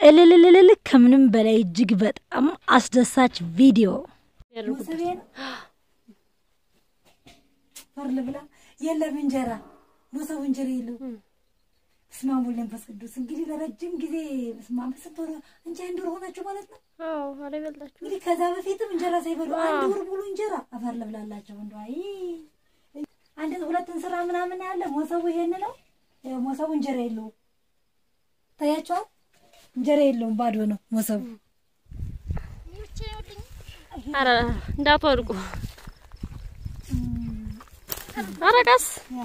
እልልልልል ከምንም በላይ እጅግ በጣም አስደሳች ቪዲዮ ሞሰቤን ፈርል ብላ የለም እንጀራ ሞሰቡ እንጀራ የለው። በስመ አብ ወወልድ ወመንፈስ ቅዱስ። እንግዲህ ለረጅም ጊዜ በስመ አብ ስንት ወር እንጃ አንድ ወር ሆናችሁ ማለት ነው። አዎ ኧረ ይበልጣችሁ። እንግዲህ ከዛ በፊትም እንጀራ ሳይበሉ አንድ ወር ሙሉ እንጀራ አፈር ልብላላቸው። እንደው አይ አንድ ሁለት እንስራ ምናምን ያለ ሞሰቡ ይሄን ነው። ያው ሞሰቡ እንጀራ የለውም። ታያችኋል። እንጀራ የለውም፣ ባዶ ነው ሞሰቡ። ኧረ እንዳትወድቁ። ኧረ ቀስ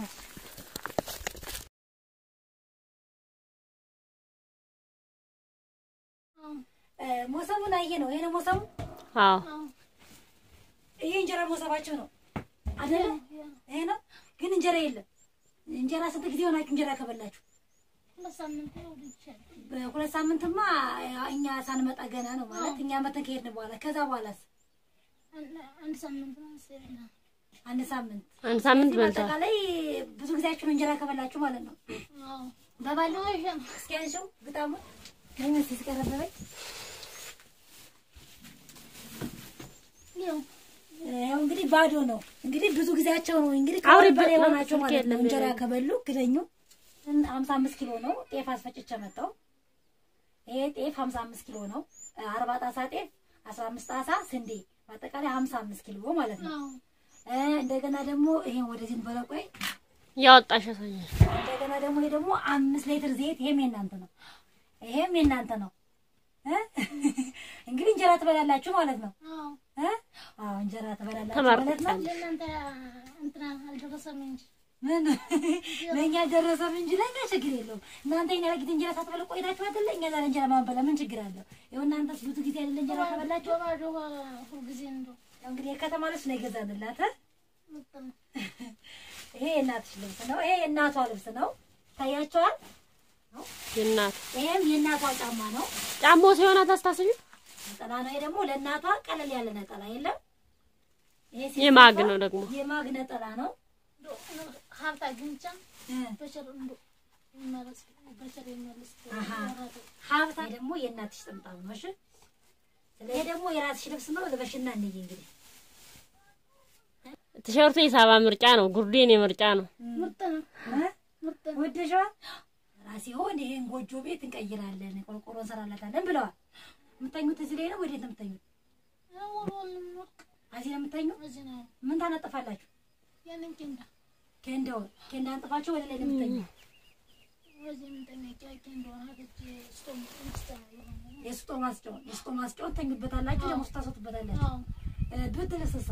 ሞሰቡን አየ ነው። ይሄ ነው ሞሰቡ። አዎ ይሄ እንጀራ ሞሰባቸው ነው አይደለ? ይሄ ነው ግን እንጀራ የለም። እንጀራ ስንት ጊዜ ሆናችሁ እንጀራ ከበላችሁ? በሁለት ሳምንትማ እኛ ሳንመጣ ገና ነው ማለት እኛ መተን ከሄድን በኋላ ከዛ በኋላስ አንድ ሳምንት ነው አንድ ሳምንት አንድ ሳምንት ስለዚህ በልተዋል። በአጠቃላይ ብዙ ጊዜያችሁ ነው እንጀራ ከበላችሁ ማለት ነው። አዎ በባለው እስኪ አንሺው ግጣሙ ምን እስኪ ሲቀረበበኝ ያው ያው እንግዲህ ባዶ ነው። እንግዲህ ብዙ ጊዜያቸው ነው እንግዲህ አውሪ ከወር በላይ በ- የሆናቸው ስልክ ማለት ነው። የለም እንጀራ የለም። ከበሉ ግደኙ ሀምሳ አምስት ኪሎ ነው ጤፍ አስፈጭቼ መጣሁ። ይሄ ጤፍ ሀምሳ አምስት ኪሎ ነው። አርባ ጣሳ ጤፍ አስራ አምስት ጣሳ ስንዴ በአጠቃላይ ሀምሳ አምስት ኪሎ ማለት ነው። አዎ እ እንደገና ደግሞ ይሄን ወደዚህ በለቆይ ያወጣሽ ያሳያል። እንደገና ደግሞ ይሄ ደግሞ አምስት ሊትር ዘይት ይሄም የእናንተ ነው። ይሄም የእናንተ ነው። እ እንግዲህ እንጀራ ትበላላችሁ ማለት ነው። አዎ እ አዎ እንጀራ ትበላላችሁ ማለት ነው። ተመርቃለች። ለእናንተ እንትና አልደረሰም እንጂ ምን ለእኛ ደረሰም እንጂ ለእኛ ችግር የለውም። እናንተ የኛ ለጊዜ እንጀራ ሳትበሉ ቆይታችሁ አይደለ? እኛ ዛሬ እንጀራ ማንበላ ምን ችግር አለው? ይኸው እናንተስ ብዙ ጊዜ አይደለ እንጀራ ከበላችሁ። በባዶ ሁልጊዜ እንደው ያው እንግዲህ የከተማ ልብስ ነው የገዛንላት። እ? ምርጥ ነው። ይሄ የእናትሽ ልብስ ነው። ይሄ የእናቷ ልብስ ነው። ታያቸዋል። የእናት ይሄም የእናቷ ጫማ ነው። ጫማው ሲሆን አታስታስቢ። ነጠላ ነው። ይሄ ደግሞ ለእናቷ ቀለል ያለ ነጠላ የለም። ይሄ የማግ ሲሰፋ ነው ደግሞ። የማግ ነጠላ ነው። እንደው ሀብታ ግንቻ እ በቸር እንደው ይመለስ በቸር ይመለስ አሃ። ሀብታ ደግሞ የእናትሽ ጥምጣም ነው። እሺ ይሄ ደግሞ የራስሽ ልብስ ነው። ልበሽና እንይ እንግዲህ ቲሸርቱ የሳባ ምርጫ ነው። ጉርዱ የኔ ምርጫ ነው። ምርጥ ነው። እ? ምርጥ ነው። ወደሽዋ ራሴ ሆን ይሄን ጎጆ ቤት እንቀይራለን፣ ቆርቆሮ እንሰራላታለን ብለዋል። የምተኙት እዚህ ላይ ነው። ወዴት ነው የምተኙት? ወሮን ወርቅ እዚህ ነው የምተኙ። እዚህ ነው ምን ታነጥፋላችሁ? ያንን ኬንዳ ኬንዳውን ኬንዳ አንጥፋችሁ ወደ ላይ ነው የምተኙ። በዚህ የምንጠነቂያ ኬንዳውን ሀገች ስቶም ስቶም የስጦ ማስጫውን የስጦ ማስጫውን ተኙበታላችሁ፣ ደግሞ ስታስወጡበታላችሁ። አዎ እ፣ ብርድ ልብስሳ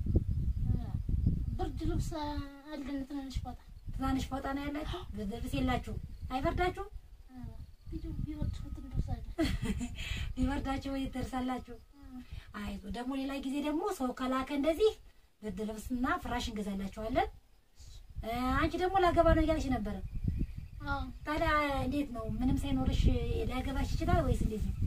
ብርድ ልብስ አለን ትንንሽ ቦታ ትናንሽ ፎጣ ነው ያላችሁ። ብርድ ልብስ የላችሁ። አይበርዳችሁ? ቢወድ ትንደርሳለን ቢበርዳችሁ ወይ ትደርሳላችሁ። አይዞ ደግሞ ሌላ ጊዜ ደግሞ ሰው ከላከ እንደዚህ ብርድ ልብስና ፍራሽ እንገዛላችኋለን። እ፣ አንቺ ደግሞ ላገባ ነው እያለች ነበረ። አዎ ታዲያ እንዴት ነው? ምንም ሳይኖርሽ ሊያገባሽ ይችላል ወይስ እንዴት ነው?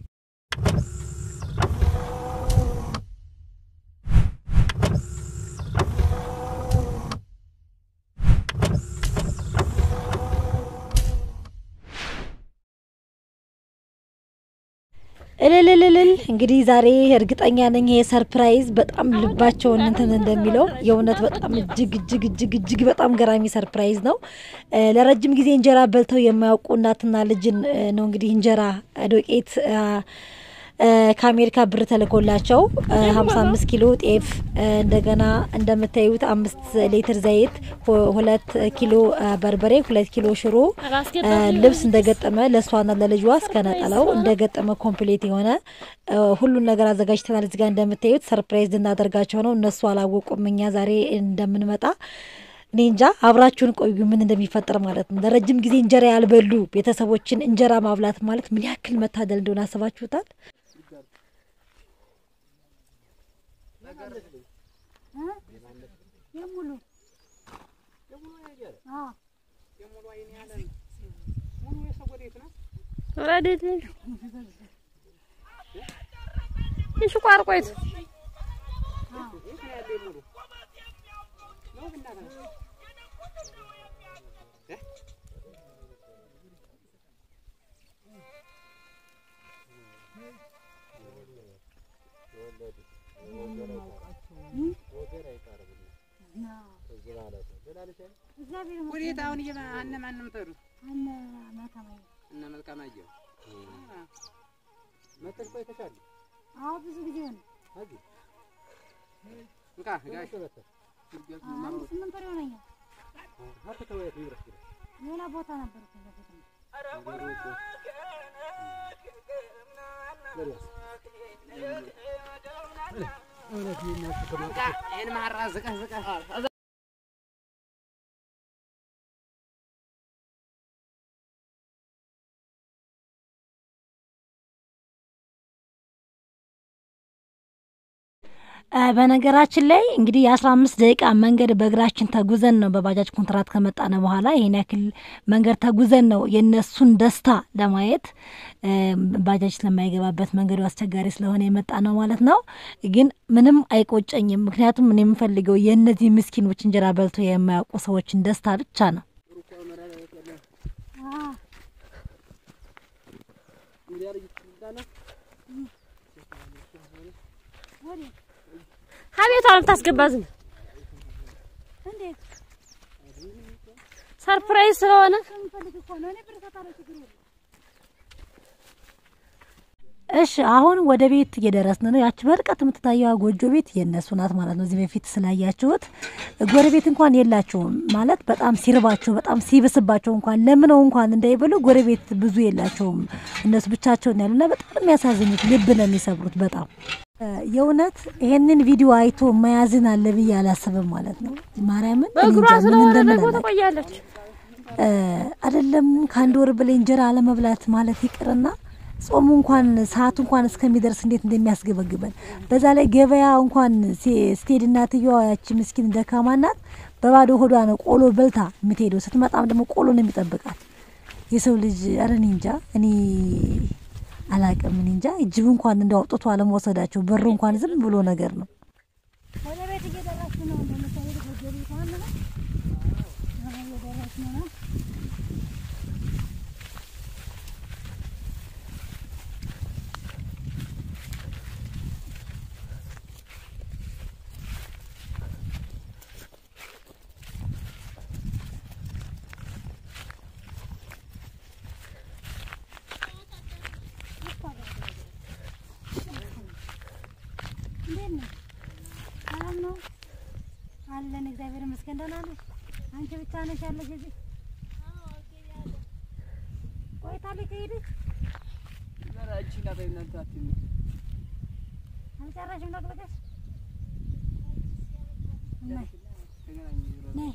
እልልልልል እንግዲህ ዛሬ እርግጠኛ ነኝ ይሄ ሰርፕራይዝ በጣም ልባቸውን እንትን እንደሚለው የእውነት በጣም እጅግ እጅግ እጅግ እጅግ በጣም ገራሚ ሰርፕራይዝ ነው። እ፣ ለረጅም ጊዜ እንጀራ በልተው የማያውቁ እናትና ልጅን እ፣ ነው እንግዲህ እንጀራ ዶቄት እ፣ እ፣ ከአሜሪካ ብር ተልኮላቸው ሀምሳ አምስት ኪሎ ጤፍ እ፣ እንደገና እንደምታዩት አምስት ሊትር ዘይት ሁ- ሁለት ኪሎ እ፣ በርበሬ ሁለት ኪሎ ሽሮ እ፣ ልብስ እንደገጠመ ለእሷና ለልጇ እስከ ነጠላው እንደገጠመ ኮምፕሌት የሆነ እ፣ ሁሉን ነገር አዘጋጅተናል። እዚጋ እንደምታዩት ሰርፕራይዝ ልናደርጋቸው ነው። እነሱ አላወቁም እኛ ዛሬ እንደምንመጣ። እኔ እንጃ አብራችሁን ቆዩ፣ ምን እንደሚፈጠር ማለት ነው። ለረጅም ጊዜ እንጀራ ያልበሉ ቤተሰቦችን እንጀራ ማብላት ማለት ምን ያክል መታደል እንደሆነ አስባችሁታል? ረዴት እሺ ቋርቆይት እግዚአብሔር ወዴት አሁን እየማ አነ ማን ነው የምትሄዱት? አነ ማታማይ እነ መልካማየሁ መጥተሽ ቆይተሻል? አዎ ብዙ ጊዜ ሆነ። እዚህ እንካ ጋሽ አንድ ስምንት ወር ይሆነኛል። ሌላ ቦታ ነበር እኮ እዛ ቦታ ነው። ይህን ማራ ዝቀህ ዝቀህ በነገራችን ላይ እንግዲህ የአስራ አምስት ደቂቃ መንገድ በእግራችን ተጉዘን ነው በባጃጅ ኮንትራት ከመጣነ በኋላ ይህን ያክል መንገድ ተጉዘን ነው የእነሱን ደስታ ለማየት ባጃጅ ስለማይገባበት መንገዱ አስቸጋሪ ስለሆነ የመጣ ነው ማለት ነው። ግን ምንም አይቆጨኝም። ምክንያቱም እኔ የምፈልገው የእነዚህ ምስኪኖች እንጀራ በልቶ የማያውቁ ሰዎችን ደስታ ብቻ ነው። አቤቷ የምታስገባ ዝም እንዴት ሰርፕራይዝ ስለሆነ ከምፈልግ እኮ ነው። እኔ ብር እሰጣለሁ፣ ችግር የለም። እሺ አሁን ወደ ቤት እየደረስን ነው። ያቺ በርቀት የምትታየዋ ጎጆ ቤት የእነሱ ናት ማለት ነው። እዚህ በፊት ስላያችሁት ጎረቤት እንኳን የላቸውም ማለት በጣም ሲርባቸው በጣም ሲብስባቸው እንኳን ለምነው እንኳን እንዳይበሉ ጎረቤት ብዙ የላቸውም። እነሱ ብቻቸውን ያሉና በጣም የሚያሳዝኑት ልብ ነው የሚሰብሩት በጣም የእውነት ይሄንን ቪዲዮ አይቶ መያዝን አለ ብዬ አላስብም ማለት ነው። ማርያምን እኔ በእግሯ እንጃ ምን ስለሆነ እንደምን ደግሞ አላውቅም። ትቆያለች። አይደለም ከአንድ ወር በላይ እንጀራ አለመብላት ማለት ይቅርና ጾሙ እንኳን ሰዓቱ እንኳን እስከሚደርስ እንዴት እንደሚያስገበግበን በዛ ላይ ገበያ እንኳን ሲ- ስትሄድ እናትየዋ ያቺ ምስኪን ደካማ ናት በባዶ ሆዷ ነው ቆሎ በልታ የምትሄደው። ስትመጣም ደግሞ ቆሎ ነው የሚጠብቃት። የሰው ልጅ ኧረ እኔ እንጃ እኔ አላቅም። እኔ እንጃ ጅብ እንኳን እንደው አውጥቶ አለመውሰዳቸው በሩ እንኳን ዝም ብሎ ነገር ነው። ወደ ቤት እየደረስን ነው። እንደምታዩት ጎጆ ቤት አለ ነው። አሁን እየደረስን ነው። እንዴት ነው? ሰላም ነው አለን። እግዚአብሔር ይመስገን ደህና ነሽ? አንቺ ብቻ ነሽ ያለሽ እዚህ? ቆይታለች ከሄደች አልጨረሽም ነቅለቀሽ? ነይ ነይ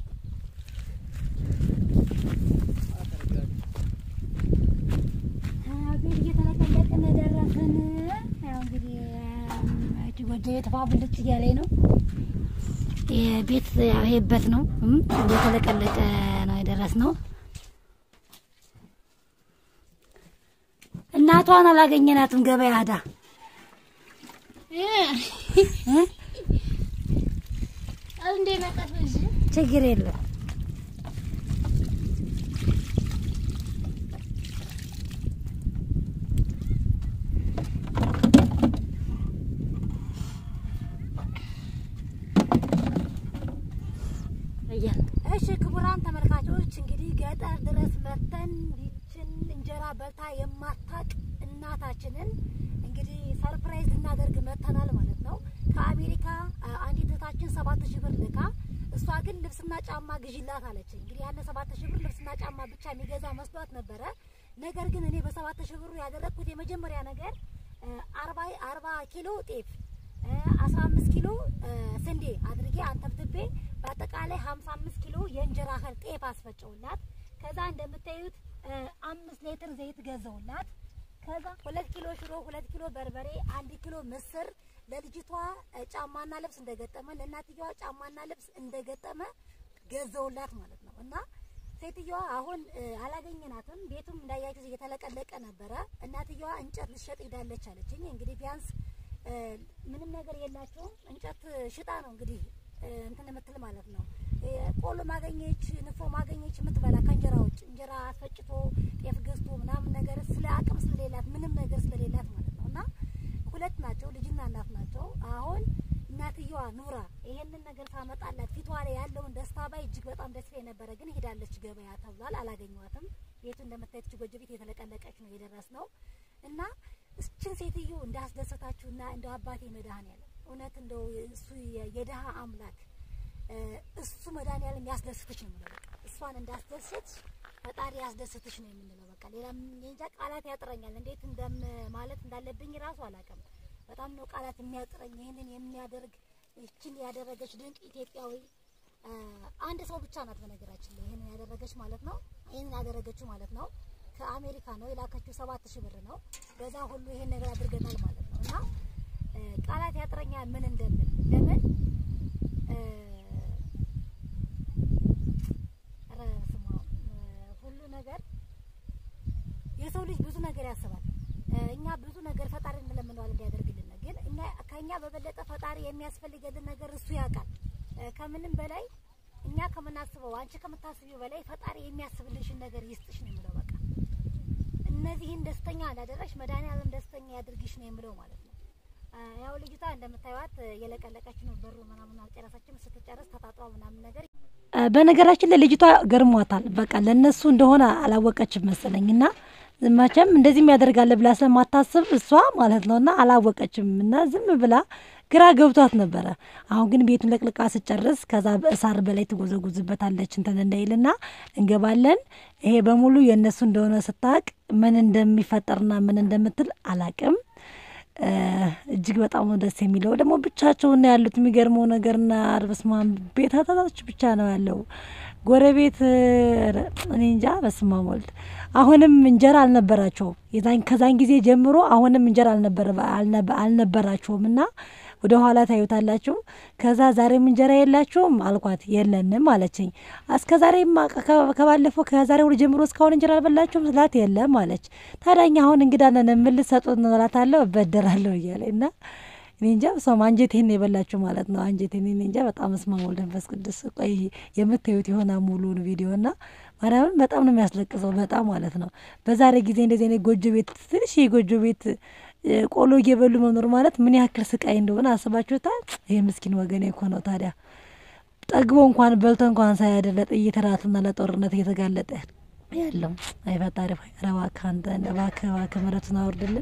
ቤት እየተለቀለቅን ደረስን። ያው እንግዲህ እቺ ጎጆ ቤት ፏ ብልጭ እያለኝ ነው። የቤት ያው ይሄበት ነው እም፣ እየተለቀለቀ ነው የደረስነው። እናቷን አላገኘናትም ገበያ ሄዳ እ? እንዴ መጣት በዚህ ችግር የለም እያለ እሺ ክቡራን ተመልካቾች እንግዲህ ገጠር ድረስ መጥተን ይችን እንጀራ በልታ የማታቅ እናታችንን እንግዲህ ሰርፕራይዝ ልናደርግ መጥተናል ማለት ነው። ከአሜሪካ አ, አንዲት እህታችን ሰባት ሺህ ብር ልካ እሷ ግን ልብስና ጫማ ግዢላት አለች። እንግዲህ ያለ ሰባት ሺህ ብር ልብስና ጫማ ብቻ የሚገዛ መስሏት ነበረ። ነገር ግን እኔ በሰባት ሺህ ብሩ ያደረግኩት የመጀመሪያ ነገር አርባ አርባ ኪሎ ጤፍ አስራ አምስት ኪሎ እ, ስንዴ አድርጌ አንተብትቤ በአጠቃላይ ሀምሳ አምስት ኪሎ የእንጀራ እህል ጤፍ አስፈጨውላት። ከዛ እንደምታዩት እ, አምስት ሌትር ዘይት ገዘውላት። ከዛ ሁለት ኪሎ ሽሮ፣ ሁለት ኪሎ በርበሬ፣ አንድ ኪሎ ምስር ለልጅቷ እ, ጫማና ልብስ እንደገጠመ ለእናትየዋ ጫማና ልብስ እንደገጠመ ገዘውላት ማለት ነው እና ሴትዮዋ አሁን እ, አላገኘናትም። ቤቱም እንዳያችሁት እየተለቀለቀ ነበረ። እናትየዋ እንጨት ልትሸጥ ሄዳለች አለችኝ። እንግዲህ ቢያንስ እ, ምንም ነገር የላቸውም። እንጨት ሽጣ ነው እንግዲህ እ, እንትን የምትል ማለት ነው። እ, ቆሎ ማገኘች፣ ንፎ ማገኘች የምትበላ ከእንጀራ ውጭ እንጀራ አስፈጭቶ ጤፍ ገዝቶ ምናምን ነገር ስለ አቅም ስለሌላት ምንም ነገር ስለሌላት ማለት ነው እና ሁለት ናቸው፣ ልጅና እናት ናቸው። ነበረ፣ ግን ሄዳለች ገበያ ተብሏል። አላገኘዋትም። ቤቱ እንደምታዩት እች ጎጆ ቤት የተለቀለቀች ነው የደረስ ነው እና እችን ሴትዮ እንዳስደሰታችሁና እንደ አባቴ መድኃኔዓለም እውነት እንደው እሱ የ- የድሀ አምላክ እ፣ እሱ መድኃኔዓለም ያስደስትሽ ነው የምለው። በቃ እሷን እንዳስደስትሽ ፈጣሪ ያስደስትሽ ነው የምንለው። በቃ ሌላ እኔ እንጃ ቃላት ያጥረኛል። እንዴት እንደም ማለት እንዳለብኝ ራሱ አላውቅም። በጣም ነው ቃላት የሚያጥረኝ። ይህንን የሚያደርግ ይችን ያደረገች ድንቅ ኢትዮጵያዊ እ፣ አንድ ሰው ብቻ ናት በነገራችን ላይ ይህንን ያደረገች ማለት ነው። ይህንን ያደረገችው ማለት ነው ከአሜሪካ ነው የላከችው። ሰባት ሺህ ብር ነው። በዛ ሁሉ ይሄን ነገር አድርገናል ማለት ነው እና እ፣ ቃላት ያጥረኛል ምን እንደምን ለምን እ፣ ኧረ በስመ አብ እ፣ ሁሉ ነገር የሰው ልጅ ብዙ ነገር ያስባል። እ፣ እኛ ብዙ ነገር ፈጣሪ እንለምነዋል እንዲያደርግልን፣ ግን እኛ ከኛ በበለጠ ፈጣሪ የሚያስፈልገልን ነገር እሱ ያውቃል። እ፣ ከምንም በላይ እኛ ከምናስበው አንቺ ከምታስቢው በላይ ፈጣሪ የሚያስብልሽን ነገር ይስጥሽ ነው የምለው። በቃ እነዚህን ደስተኛ እንዳደረግሽ መድኃኒዓለም ደስተኛ ያድርግሽ ነው የምለው ማለት ነው። እ፣ ያው ልጅቷ እንደምታዩት እ፣ የለቀለቀች ነው። በሩ ምናምን አልጨረሰችም። ስትጨርስ ተጣጥሯ ምናምን ነገር እ፣ በነገራችን ላይ ልጅቷ ገርሟታል። በቃ ለእነሱ እንደሆነ አላወቀችም መሰለኝ እና መቼም እንደዚህም ያደርጋለ ብላ ስለማታስብ እሷ ማለት ነው እና አላወቀችም እና ዝም ብላ ግራ ገብቷት ነበረ። አሁን ግን ቤቱን ለቅልቃ ስጨርስ ከዛ በእሳር በላይ ትጎዘጉዝበታለች እንትን እንዳይልና እንገባለን። ይሄ በሙሉ የእነሱ እንደሆነ ስታቅ ምን እንደሚፈጠርና ምን እንደምትል አላቅም። እ፣ እጅግ በጣም ነው ደስ የሚለው። ደግሞ ብቻቸውን ነው ያሉት። የሚገርመው ነገርና በስማም ቤታታች ብቻ ነው ያለው። ጎረቤት ኧረ፣ እኔ እንጃ። በስማም ወልድ አሁንም እንጀራ አልነበራቸውም። የዛን ከዛን ጊዜ ጀምሮ አሁንም እንጀራ አልነበረ አልነበ- አልነበራቸውም እና ወደ ኋላ ታዩታላችሁ። ከዛ ዛሬም እንጀራ የላችሁም አልኳት። የለንም አለችኝ። እስከ ዛሬም ከ- ከባለፈው ከዛሬ ወደ ጀምሮ እስካሁን እንጀራ አልበላችሁም ስላት የለም አለች። ታዲያኛ አሁን እንግዳ ነን የምልሰጡት እላታለሁ እበደራለሁ እያለ እና እኔ እንጃ እሷም አንጀቴን ነው የበላችሁ ማለት ነው። አንጀቴን እኔ እንጃ በጣም እስመ ወልድ መንፈስ ቅዱስ። ቆይ የምታዩት የሆነ ሙሉን ቪዲዮ እና ማርያምን በጣም ነው የሚያስለቅሰው በጣም ማለት ነው። በዛሬ ጊዜ እንደዚህ አይነት ጎጆ ቤት ትንሽ የጎጆ ቤት እ፣ ቆሎ እየበሉ መኖር ማለት ምን ያክል ስቃይ እንደሆነ አስባችሁታል? ይህ ምስኪን ወገኔ እኮ ነው ታዲያ ጠግቦ እንኳን በልቶ እንኳን ሳያድር ለጥይት ራትና ለጦርነት እየተጋለጠ ያለው አይ ፈጣሪ ሆይ ኧረ እባክህ አንተ እባክህ እባክህ ምሕረቱን አውርድልን።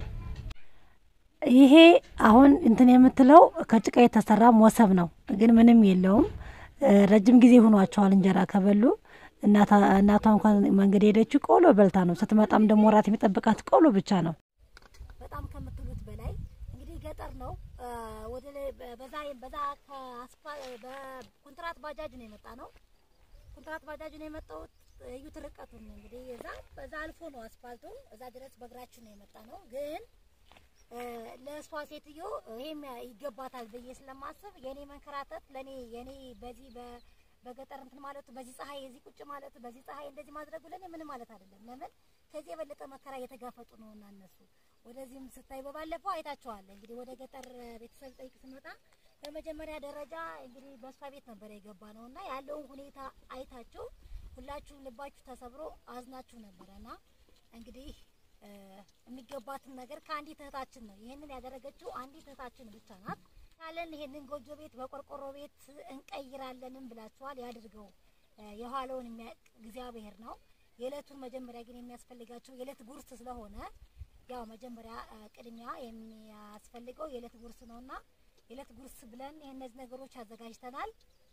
ይሄ አሁን እንትን የምትለው ከጭቃ የተሰራ ሞሰብ ነው፣ ግን ምንም የለውም። እ፣ ረጅም ጊዜ ሆኗቸዋል እንጀራ ከበሉ። እናታ- እናቷ እንኳን መንገድ የሄደችው ቆሎ በልታ ነው። ስትመጣም ደግሞ እራት የሚጠብቃት ቆሎ ብቻ ነው። በጣም ከምትሉት በላይ እንግዲህ ገጠር ነው። አ፣ ወደ ላይ በ- በዛ በዛ ከአስፋል በኮንትራት ባጃጅ ነው የመጣ ነው። ኮንትራት ባጃጅ ነው የመጣሁት። እዩት ርቀቱን እንግዲህ እዛ በዛ አልፎ ነው አስፋልቱ። እዛ ድረስ በእግራችን ነው የመጣ ነው ግን እ፣ ለእሷ ሴትዮ ይሄም ይገባታል ብዬ ስለማስብ የኔ መንከራተት ለኔ የኔ በዚህ በ- በገጠር እንትን ማለቱ በዚህ ፀሐይ የዚህ ቁጭ ማለቱ በዚህ ፀሐይ እንደዚህ ማድረጉ ለኔ ምንም ማለት አይደለም። ለምን ከዚህ የበለጠ መከራ እየተጋፈጡ ነውና እነሱ ወደዚህም ስታይ በባለፈው አይታቸዋል። እንግዲህ ወደ ገጠር ቤተሰብ ጠይቅ ስመጣ በመጀመሪያ ደረጃ እንግዲህ በእሷ ቤት ነበር የገባ ነው እና ያለውን ሁኔታ አይታችሁ ሁላችሁም ልባችሁ ተሰብሮ አዝናችሁ ነበረና እንግዲህ እ፣ የሚገባትን ነገር ከአንዲት እህታችን ነው። ይህንን ያደረገችው አንዲት እህታችን ብቻ ናት። ካለን ይሄንን ጎጆ ቤት በቆርቆሮ ቤት እንቀይራለንም ብላችኋል። ያድርገው። እ፣ የኋላውን የሚያውቅ እግዚአብሔር ነው። የዕለቱን መጀመሪያ ግን የሚያስፈልጋቸው የዕለት ጉርስ ስለሆነ ያው መጀመሪያ እ፣ ቅድሚያ የሚያስፈልገው የዕለት ጉርስ ነውና የዕለት ጉርስ ብለን ይሄን እነዚህ ነገሮች አዘጋጅተናል።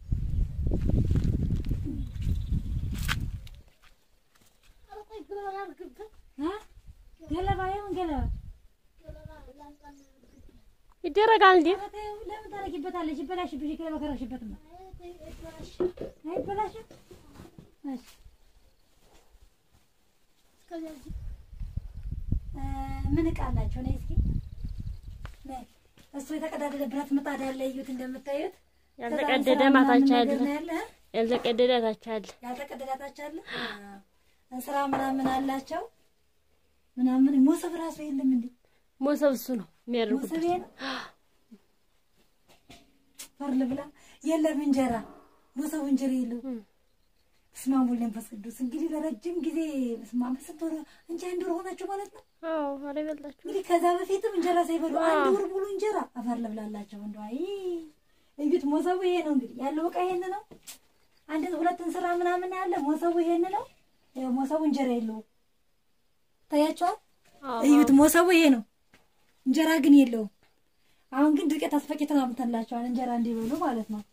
ኧረ ቆይ ገለባ ላድርግበት። ገለባ ይሁን ገለባ ይደረጋል እንዴ? ኧረ ተይው፣ ለምን ታደርጊበታለሽ? ይበላሽብሽ። ገለባ ከረግሽበትማ አይበላሽም። እሺ እስከዚያ እዚህ እ፣ ምን እቃ አላቸው? ነይ እስኪ ነይ። እሱ የተቀዳደደ ብረት ምጣድ ያለ እዩት፣ እንደምታዩት ያልተቀደደ ከዛ ማታች እንስራ አለ፣ ምናምን ነገር ነው ያለ ያልተቀደደ ታች አለ። ያልተቀደዳታች አለ እንስራ ምናምን አላቸው ምናምን ሞሰብ ራሱ የለም እንዴ? ሞሰብ እሱ ነው የሚያደርጉት። ሞሰብ ነው ፈርል ብላ የለም እንጀራ ሞሰቡ እንጀራ የለውም። በስመ አብ ወወልድ ወመንፈስ ቅዱስ። እንግዲህ ለረጅም ጊዜ በስመ አብ ስንት ወር እንጂ አንድ ወር ሆናችሁ ማለት ነው። አዎ ኧረ ይበልጣችሁ። እንግዲህ ከዛ በፊትም እንጀራ ሳይበሉ አንድ ወር ሙሉ እንጀራ አፈር ልብላላቸው። እንደው አይ እዩት፣ ሞሰቡ ይሄ ነው እንግዲህ ያለው እቃ ይሄን ነው። አንድ ሁለት እንስራ ምናምን ያለ ሞሰቡ ይሄን ነው። ይኸው ሞሰቡ እንጀራ የለውም። ታያቸዋል። እዩት፣ ሞሰቡ ይሄ ነው፣ እንጀራ ግን የለውም። አሁን ግን ዱቄት አስፈጭተን አምጥተንላቸዋል እንጀራ እንዲበሉ ማለት ነው።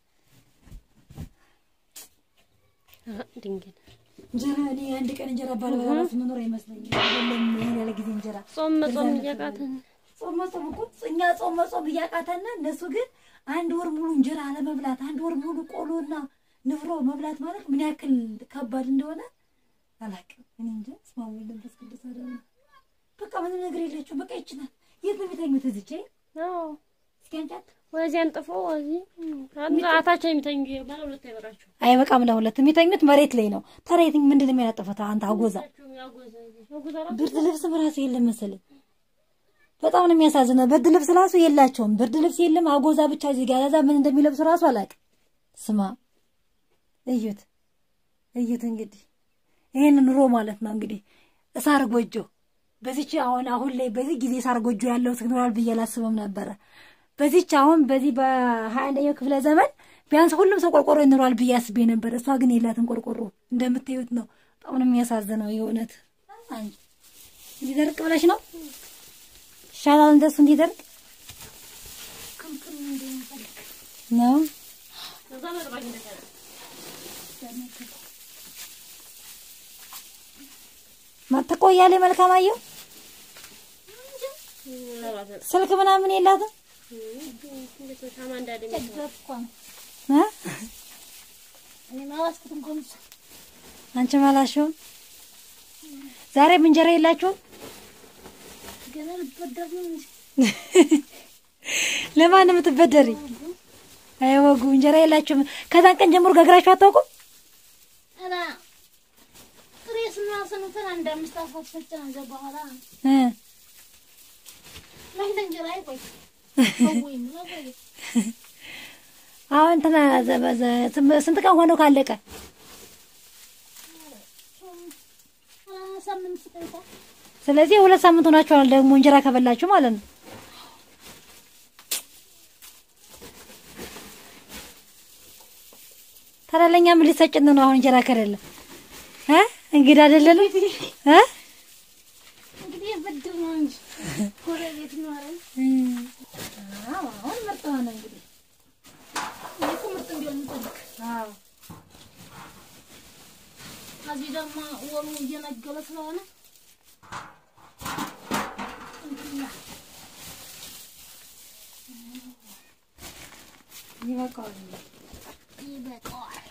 ድንግል እንጀራ እኔ አንድ ቀን እንጀራ ባልበላ እራሱ መኖር አይመስለኝም። አይደለም ይሄን ያለ ጊዜ እንጀራ ጾም መጾም እያቃተን ጾም መጾም እኮ እኛ ጾም መጾም እያቃተን እነሱ ግን አንድ ወር ሙሉ እንጀራ አለመብላት አንድ ወር ሙሉ ቆሎና ንፍሮ መብላት ማለት ምን ያክል ከባድ እንደሆነ አላውቅም። እኔ እንጃ ስማ ወልድ መንፈስ ቅዱስ አለ በቃ ምንም ነገር የላቸው። በቃ ይችላል። የት ነው የሚተኙት? እዚች አዎ እስኪ አንጫት ወዚህ አንጥፎ ወዚህ አታቸው የሚተኙ ባለ ሁለት አይበራቸው አይበቃም። ለሁለት የሚተኙት መሬት ላይ ነው። ታዲያ የትኝ ምንድን ነው የሚያነጥፉት? አንተ አጎዛ ብርድ ልብስም ራሱ የለም መሰለኝ። በጣም ነው የሚያሳዝነው። ብርድ ልብስ ራሱ የላቸውም። ብርድ ልብስ የለም። አጎዛ ብቻ እዚህ ጋር ያዛ ምን እንደሚለብሱ ራሱ አላውቅም። ስማ እዩት፣ እዩት። እንግዲህ ይሄን ኑሮ ማለት ነው እንግዲህ እሳር ጎጆ በዚች አሁን አሁን ላይ በዚህ ጊዜ እሳር ጎጆ ያለው ትኖራል ብዬ አላስብም ነበረ። በዚች አሁን በዚህ በሀያ አንደኛው ክፍለ ዘመን ቢያንስ ሁሉም ሰው ቆርቆሮ ይኖራል ብዬ አስቤ ነበር። እሷ ግን የላትም ቆርቆሮ። እንደምታዩት ነው። በጣም ነው የሚያሳዝነው የእውነት። አንቺ እንዲደርቅ ብለሽ ነው ይሻላል እንደሱ እንዲደርቅ ነው። ማትቆያለ መልካም አየሁ ስልክ ምናምን የላትም እ አንቺ ማላሽውን ዛሬም እንጀራ የላችሁም? ለማን ነው የምትበደሪ? አይወጉ እንጀራ የላችሁም። ከዛን ቀን ጀምሮ ጋግራችሁ አታውቁም? እ አሁን እንትና ስንት ቀን ሆነው ካለቀ? ስለዚህ ሁለት ሳምንት ሆናችኋል ደግሞ እንጀራ ከበላችሁ ማለት ነው። ታዲያ ለእኛ ምን ሊሰጭን ነው አሁን እንጀራ ከሌለ እ እንግዳ አይደለንም እ አሁን ምርጥ ሆነ እንግዲህ እዚህ ደግሞ ወሩ እየነገለ ስለሆነ ይበቃዋል። ይበቃዋል።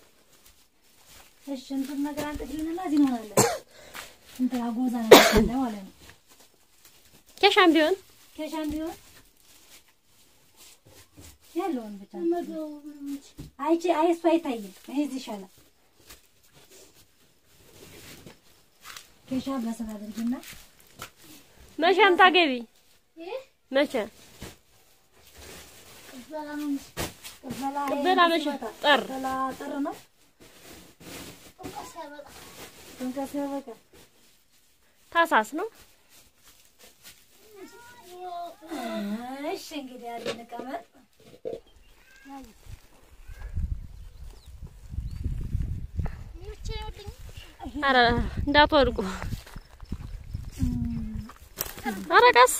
እሺ እንትን ነገር አንጥልንና እዚህ እንሆናለን። እንትን አጎዛ ነገር አለ ማለት ነው። ኬሻም ቢሆን ከሻም ቢሆን ያለውን ብቻ አይቼ አይ እሱ አይታይም። ይሄ እዚህ ይሻላል። ኬሻ በስራ አድርጊና መቼም ታገቢ መቼ ቅበላ ቅበላ መቼ ጠር ቅበላ ጥር ነው። ጥምቀት ሲያበቃ ታሳስ ነው እሺ እንግዲህ ያለ እንቀመጥ። ኧረ እንዳትወድቁ ኧረ ቀስ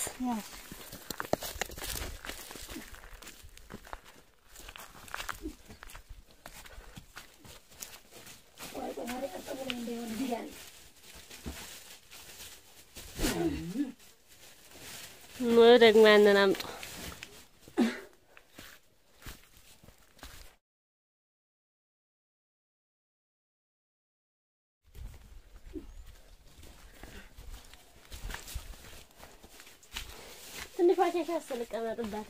ደግሞ ያንን አምጡ ትንሿ ኬሻ ስልቀመጥባት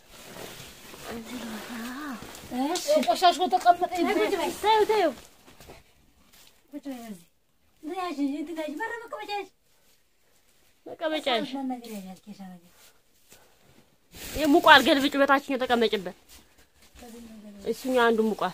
ቆሻሾ ተቀመጠ ተይው ተይው ቁጭ በይ በዚህ። እንትን ያዥ፣ እንትን ያዥ፣ በር መቀመጫ ያዥ። መቀመጫሽ ምን ነገር ያዣል ኬሻ ነገር የሙቋል ገልብጭ በታችኛው ተቀመጭበት እሱኛው አንዱ ሙቋል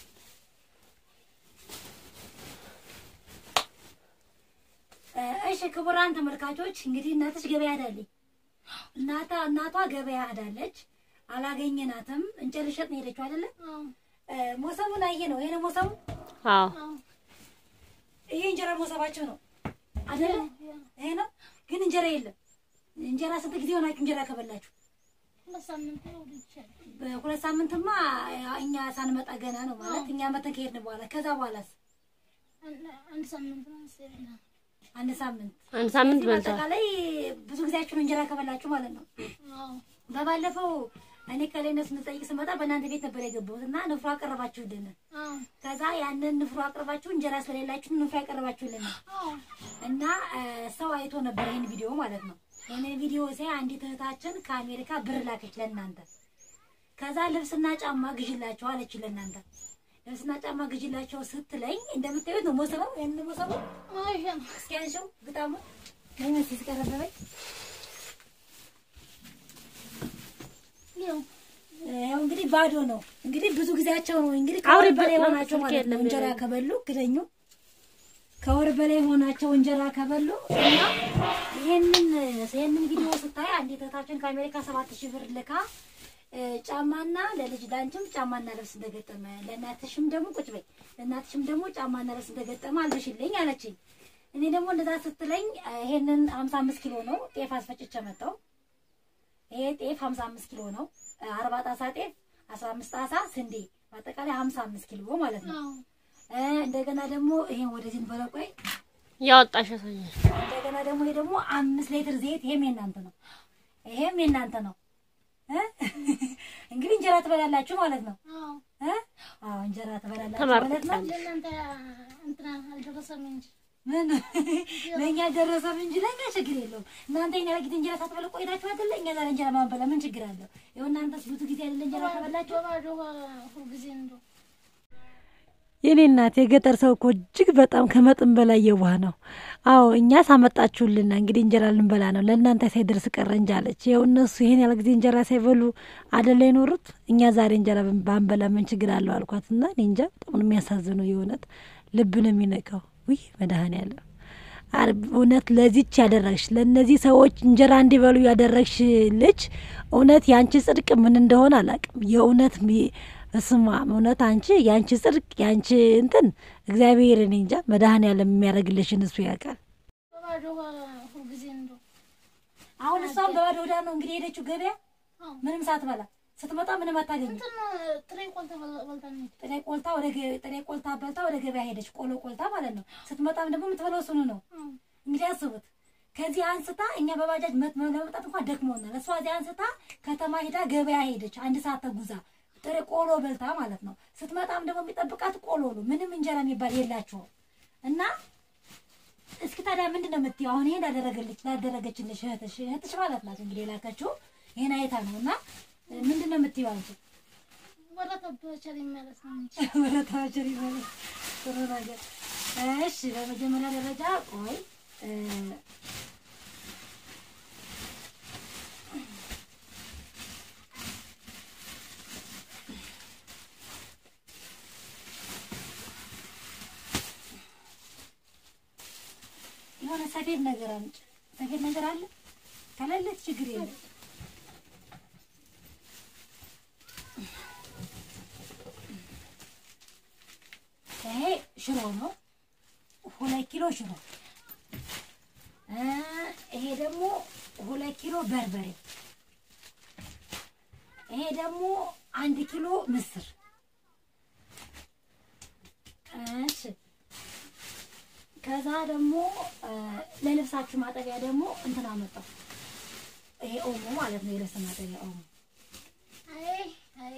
እሺ ክቡራን ተመልካቾች እንግዲህ እናትሽ ገበያ ሄዳለች። እናታ እናቷ ገበያ ሄዳለች። አላገኘናትም። እንጨት ልሸጥ ነው ሄደችው አይደለ? እ፣ ሞሰቡን አየ ነው ይሄ ነው ሞሰቡ። አዎ ይሄ እንጀራ ሞሰባቸው ነው አይደለ? ይሄ ነው ግን እንጀራ የለም። እንጀራ ስንት ጊዜ ሆናችሁ እንጀራ ከበላችሁ? ሁለት ሳምንት ነው ይቻላል። በሁለት ሳምንትማ እኛ ሳንመጣ ገና ነው ማለት እኛ መተን ከሄድን በኋላ ከዛ በኋላስ አንድ ሳምንት ነው መሰለኝ። አንድ ሳምንት አንድ ሳምንት ስለዚህ በልቷል። በአጠቃላይ ብዙ ጊዜያችሁን እንጀራ ከበላችሁ ማለት ነው። አዎ በባለፈው እኔ ከሌነት ስንጠይቅ ስመጣ በእናንተ ቤት ነበር የገባሁት እና ንፍሮ አቀረባችሁልን። አዎ ከዛ ያንን ንፍሮ አቅርባችሁ እንጀራ ስለሌላችሁ ንፍሮ ያቀረባችሁልን አዎ እና እ፣ ሰው አይቶ ነበር ይህን ቪዲዮ ማለት ነው። ይህንን ቪዲዮ ሲያይ አንዲት እህታችን ከአሜሪካ ብር ላከች ለእናንተ። ከዛ ልብስና ጫማ ግዥላቸው አለች ለእናንተ። ልብስና ጫማ ግዥላቸው ስትለኝ እንደምታዩት ነው ሞሰበው ይህን ሞሰበው ማሻ ነው። እስኪ አንሺው ግጣሙ ለምን ሲስቀረበበኝ ያው ያው እንግዲህ ባዶ ነው። እንግዲህ ብዙ ጊዜያቸው ነው እንግዲህ አውሪ ከወር በላይ በ- ሆናቸው ስልክ ማለት ነው የለም እንጀራ የለም። ከበሉ ግደኙ ከወር በላይ ሆናቸው እንጀራ ከበሉ እና ይሄንን ይሄንን ቪዲዮ ስታይ አንዲት እህታችን ከአሜሪካ ሰባት ሺህ ብር ልካ እ፣ ጫማና ለልጅ ላንቺም ጫማና ልብስ እንደገጠመ ለእናትሽም ደግሞ ቁጭ በይ ለእናትሽም ደግሞ ጫማና ልብስ እንደገጠመ አልብሽልኝ አለችኝ። እኔ ደግሞ እንደዛ ስትለኝ እ፣ ይሄንን 55 ኪሎ ነው ጤፍ አስፈጭቼ መጣሁ። ይሄ ጤፍ 55 ኪሎ ነው። አርባ ጣሳ ጤፍ 15 ጣሳ ስንዴ በአጠቃላይ 55 ኪሎ ማለት ነው። አዎ እ፣ እንደገና ደግሞ ይሄን ወደዚህ እንበለው። ቆይ ያወጣሽ ያሳያል። እንደገና ደግሞ ይሄ ደግሞ አምስት ሊትር ዘይት ይሄም የእናንተ ነው። ይሄም የእናንተ ነው። እ? እንግዲህ እንጀራ ትበላላችሁ ማለት ነው። አዎ እ? አዎ እንጀራ ትበላላችሁ ማለት ነው። ተመርጠሻል። ለእናንተ እንትና አልደረሰም እንጂ ምን ለእኛ ደረሰም እንጂ ለእኛ ችግር የለውም። እናንተ የኛ ጊዜ እንጀራ ሳትበሉ ቆይታችሁ አይደለ? እኛ ዛሬ እንጀራ ማንበላ ምን ችግር አለው? ይኸው እናንተስ ብዙ ጊዜ አይደለ እንጀራ ከበላችሁ በባዶ ሁልጊዜ እንደው የኔ እናት የገጠር ሰው እኮ እጅግ በጣም ከመጠን በላይ የዋህ ነው። አዎ እኛ ሳመጣችሁልና እንግዲህ እንጀራ ልንበላ ነው ለእናንተ ሳይደርስ ቀረ እንጂ አለች። ይኸው እነሱ ይሄን ያለ ጊዜ እንጀራ ሳይበሉ አደላ የኖሩት እኛ ዛሬ እንጀራ ብን- ባንበላ ምን ችግር አለው አልኳት እና እኔ እንጃ በጣም ነው የሚያሳዝነው። የእውነት ልብ ነው የሚነካው። ውይ መድኃኔዓለም አር- እውነት ለዚች ያደረግሽ ለእነዚህ ሰዎች እንጀራ እንዲበሉ ያደረግሽ ልጅ እውነት የአንቺ ጽድቅ ምን እንደሆነ አላውቅም። የእውነት ሚ- በስመ አብ እውነት አንቺ የአንቺ ጽድቅ የአንቺ እንትን እግዚአብሔር እኔ እንጃ መድኃኔዓለም የሚያደርግልሽን እሱ ያውቃል። በባዶ ሁልጊዜ እንደው አሁን እሷም በባዶ ሆዳ ነው እንግዲህ የሄደችው ገበያ አዎ ምንም ሳትበላ ስትመጣ ምንም አታገኝም። እንትን ጥሬ ቆልተ በልታ ነው ጥሬ ቆልታ ወደ ገ- ጥሬ ቆልታ በልታ ወደ ገበያ ሄደች፣ ቆሎ ቆልታ ማለት ነው። ስትመጣም ደግሞ የምትበላው እሱኑ ነው። አዎ እንግዲህ አስቡት። ከዚህ አንስታ እኛ በባጃጅ መት- ለመምጣት እንኳን ደክሞናል። እሷ እዚህ አንስታ ከተማ ሄዳ ገበያ ሄደች፣ አንድ ሰዓት ተጉዛ ጥሬ ቆሎ በልታ ማለት ነው። ስትመጣም ደግሞ የሚጠብቃት ቆሎ ነው። ምንም እንጀራ የሚባል የላቸውም እና እስኪ ታዲያ ምንድን ነው የምትይው? አሁን ይሄን ላደረገልች ላደረገችልሽ እህትሽ እህትሽ ማለት ናት እንግዲህ የላከችው ይሄን አይታ ነው እና ምንድን ነው የምትይው አንቺ? ወረተበቸል ማለት ነው እንጂ ወረታችን ይባላል ጥሩ ነገር። እሺ በመጀመሪያ ደረጃ ቆይ እ፣ የሆነ ሰፌድ ነገር አምጪ። ሰፌድ ነገር አለ ከሌለች ችግር የለም። ይሄ ሽሮ ነው፣ ሁለት ኪሎ ሽሮ። እ ይሄ ደግሞ ሁለት ኪሎ በርበሬ። ይሄ ደግሞ አንድ ኪሎ ምስር። እሺ ከዛ ደግሞ እ ለልብሳችሁ ማጠቢያ ደግሞ እንትን አመጣው። ይሄ ኦሞ ማለት ነው፣ የልብስ ማጠቢያ ኦሞ። አይ አይ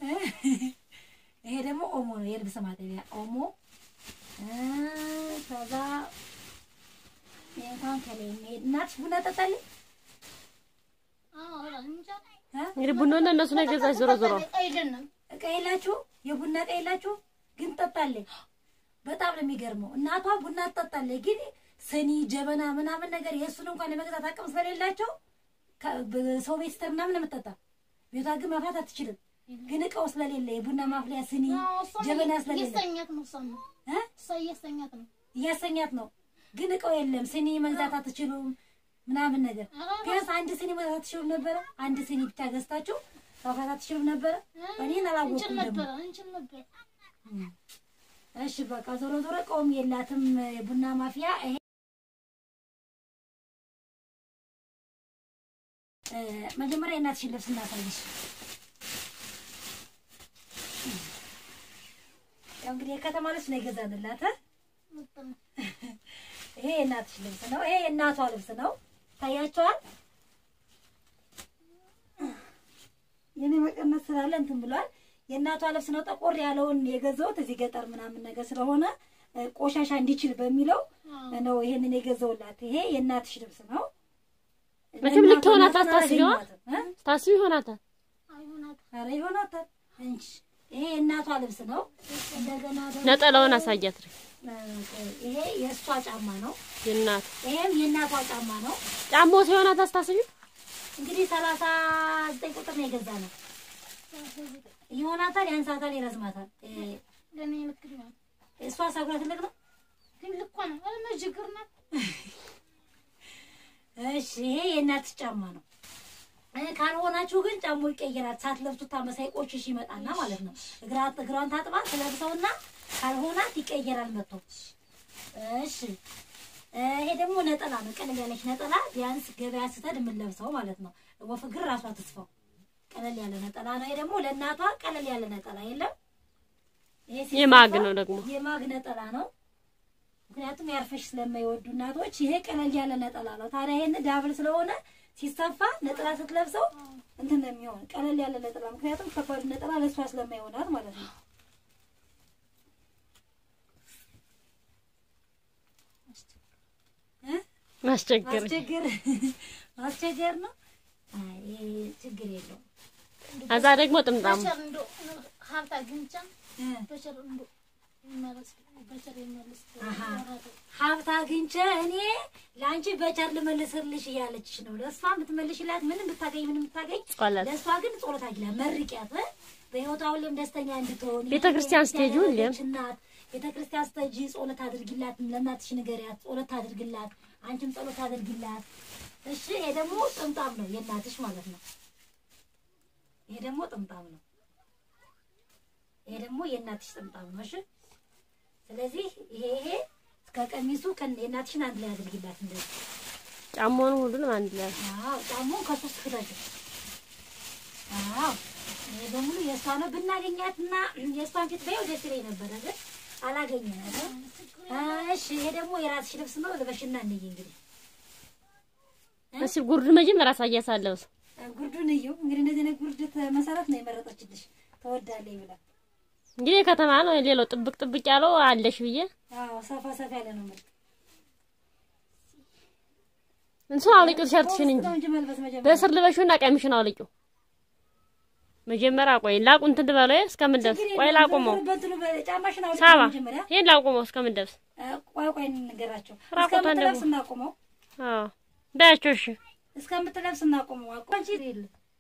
ይሄ ደግሞ ኦሞ ነው፣ የልብስ ማጠቢያ ኦሞ። እ ከዛ እንኳን ከላይ የሚሄድ እናትሽ ቡና ጠጣልኝ አዎ እንጃ እ እንግዲህ ቡናውን እነሱ ነው የገዛች ዞሮ ዞሮ አይደለም እቃ የላችሁ የቡና እቃ የላችሁ ግን ትጠጣለች። በጣም ነው የሚገርመው። እናቷ ቡና ትጠጣለች፣ ግን ስኒ ጀበና ምናምን ነገር የእሱን እንኳን የመግዛት አቅም ስለሌላቸው ከ- በሰው ቤት ስትር ምናምን ነው የምትጠጣ። ቤቷ ግን ማፍላት አትችልም። ግን እቃው ስለሌለ የቡና ማፍሊያ ስኒ አዎ እሷም ጀበና ስለሌለ እያስተኛት ነው እሷም እ እሷ እያስተኛት ነው እያሰኛት ነው። ግን እቃው የለም። ስኒ መግዛት አትችሉም ምናምን ነገር ቢያንስ አንድ ስኒ መግዛት አትችሉም ነበረ። አንድ ስኒ ብቻ ገዝታችሁ ማውጣት አትችሉም ነበረ። እኔን እንችል አላወኩም ደግሞ ነበር እንችል ነበር። እሺ በቃ ዞሮ ዞሮ እቃውም የላትም የቡና ማፍያ ይሄ እ፣ መጀመሪያ የእናትሽን ልብስ እናሳይሽ። ያው እንግዲህ የከተማ ልብስ ነው የገዛንላት እ? ምርጥ ነው። ይሄ የእናትሽ ልብስ ነው። ይሄ የእናቷ ልብስ ነው። ታያቸዋል። የኔ መቀነት ስላለ እንትን ብሏል። የእናቷ ልብስ ነው። ጠቆር ያለውን የገዛሁት እዚህ ገጠር ምናምን ነገር ስለሆነ እ፣ ቆሻሻ እንዲችል በሚለው ነው ይሄንን የገዛውላት። ይሄ የእናትሽ ልብስ ነው። መቼም ልክ ይሆናታል ለእናቷ ታስቢዋ? አላገኘኋትም፣ እ? ታስቢ ይሆናታል። አይሆናት ኧረ ይሆናታል እንጂ ይሄ የእናቷ ልብስ ነው። እንደገና ደግሞ ነጠላውን አሳያት። እ፣ ይሄ የእሷ ጫማ ነው። የእናት ይሄም የእናቷ ጫማ ነው። ጫማው ሲሆናት አስታስቢ እንግዲህ ሰላሳ ዘጠኝ ቁጥር ነው የገዛ ነው። ይሆናታል፣ ያንሳታል፣ ይረዝማታል። እ፣ ለእኔ ልክ ነው። እሷ ሰጉራ ትልቅ ነው። ግን ልኳ ነው። ኧረ መጅግር ናት። እሺ ይሄ የእናትሽ ጫማ ነው። እ፣ ካልሆናችሁ ግን ጫማው ይቀየራል። ሳትለብሱት ታመሳይ ቆሽሽ ይመጣና ማለት ነው። እግራት እግሯን ታጥባ ትለብሰውና ካልሆናት ይቀየራል መጥቶ። እሺ እ፣ ይሄ ደግሞ ነጠላ ነው። ቀለል ያለች ነጠላ ቢያንስ ገበያ ስትሄድ የምንለብሰው ማለት ነው። ወፍ እግር ራሷ ትስፋው ቀለል ያለ ነጠላ ነው። ይሄ ደግሞ ለእናቷ ቀለል ያለ ነጠላ የለም። ይሄ ሲሰፋ የማግ ነው ደግሞ የማግ ነጠላ ነው። ምክንያቱም ያርፈሽ ስለማይወዱ እናቶች ይሄ ቀለል ያለ ነጠላ ነው። ታዲያ ይሄን ዳብል ስለሆነ ሲሰፋ ነጠላ ስትለብሰው እንትን ነው የሚሆን ቀለል ያለ ነጠላ። ምክንያቱም ከባድ ነጠላ ለእሷ ስለማይሆናት ማለት ነው። እ? ማስቸገር ማስቸገር ማስቸገር ነው። አይ ይሄ ችግር የለውም። አዛ ደግሞ ጥምጣሙ በቸር እንዶ ሀብት አግኝቻ እ በቸር እንዶ ይመለስ በቸር ይመለስ አሃ። ወራቱ ሀብት አግኝቼ እኔ ለአንቺ በቸር ልመልስልሽ እያለችሽ ነው። ለእሷ ብትመልሽላት ምንም ብታገኝ ምንም ብታገኝ ጸሎት ለእሷ ግን ጸሎት አድርጊላት፣ መርቂያት እ? በህይወቷ ሁሌም ደስተኛ እንድትሆን ቤተ ክርስቲያን ስትሄጂ ሁሌም ያደረገች እናት ቤተ ክርስቲያን ስትሄጂ ጸሎት አድርጊላት፣ ለእናትሽ ንገሪያት፣ ጸሎት አድርግላት፣ አንቺም ጸሎት አድርጊላት። እሺ። ይሄ ደግሞ ጥምጣም ነው የእናትሽ ማለት ነው። ይሄ ደግሞ ጥምጣም ነው። ይሄ ደግሞ የእናትሽ ጥምጣም ነው። እሺ። ስለዚህ ይሄ ይሄ ከቀሚሱ ከነ የእናትሽን አንድ ላይ አድርጊላት እንደዚህ ጫማውን ሁሉንም አንድ ላይ አዎ ጫማውን ከሶስት ክተቱ። አዎ ይሄ በሙሉ የእሷ ነው። ብናገኛትና የእሷን ፊት ባየው ደስ ይለኝ ነበረ፣ ግን አላገኘናትም። እሺ ይሄ ደግሞ የራስሽ ልብስ ነው። ልበሽና እንይ እንግዲህ እስኪ ጉርድ መጀመሪያ አሳያሳለሁ። ጉርዱን እዩ እንግዲህ። እንደዚህ አይነት ጉርድ መሰረት ነው የመረጠችልሽ ተወዳለኝ ብላ። እንግዲህ ከተማ ነው ሌላው ጥብቅ ጥብቅ ያለው አለሽ ብዬ አዎ ሰፋ ሰፋ ያለ ነው ምርጥ እንሱ አውልቂው ቲሸርትሽን እንጂ ነው እንጂ መልበስ መጀመሪያ በስር ልበሽውና ቀሚሽን አውልቂው። መጀመሪያ ቆይ ላቁም እንትን ልበለው እስከምንደርስ ቆይ ላቁመው በእንትኑ በጫማሽን አውልቂ ሳባ መጀመሪያ። ይሄን ላቁመው እስከምንደርስ እ፣ ቆይ ቆይ እንገራቸው ራቁቷን እስከምትለብስ ደግሞ። እናቁመው አዎ በያቸው እሺ እስከምትለብስ እናቆመው። አቋንቺ ይል